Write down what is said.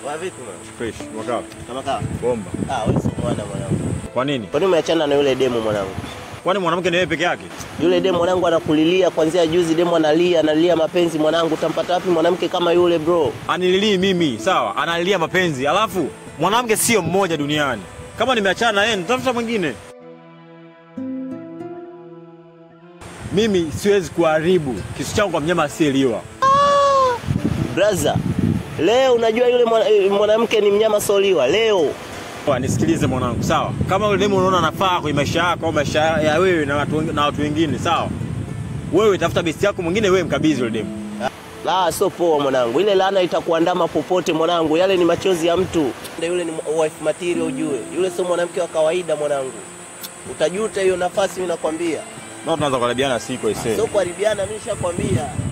Wa vipi mwana? Fresh, mwaka. Kama kawa. Bomba. Ah, wewe sio mwana mwanangu. Kwa nini? Kwa nini umeachana na yule demo mwanangu? Kwani mwanamke ni wewe peke yake? Yule demo mwanangu anakulilia kuanzia juzi, demo analia, analia mapenzi mwanangu. Utampata wapi mwanamke kama yule bro? Anililii mimi, sawa? Analilia mapenzi. Alafu mwanamke sio mmoja duniani. Kama nimeachana na yeye, nitafuta mwingine. Mimi siwezi kuharibu kisu changu kwa mnyama asiyeliwa. Brother, leo unajua yule mwana- eh, mwanamke ni mnyama soliwa leo. Kwa, Nisikilize mwanangu, sawa? Kama yule demu unaona anafaa kwenye maisha yako au maisha ya wewe na watu, wengi- na watu wengine, sawa? Wewe tafuta besti yako mwingine, wewe mkabidhi yule demu. La, sio poa mwanangu, ile laana itakuandama popote mwanangu. Yale ni machozi ya mtu. Ndio Yule ni wife material ujue, yule sio mwanamke wa kawaida mwanangu. Utajuta hiyo nafasi, mimi nakwambia. Na tunaanza kuharibiana siku aisee. Sio kuharibiana, mimi nishakwambia.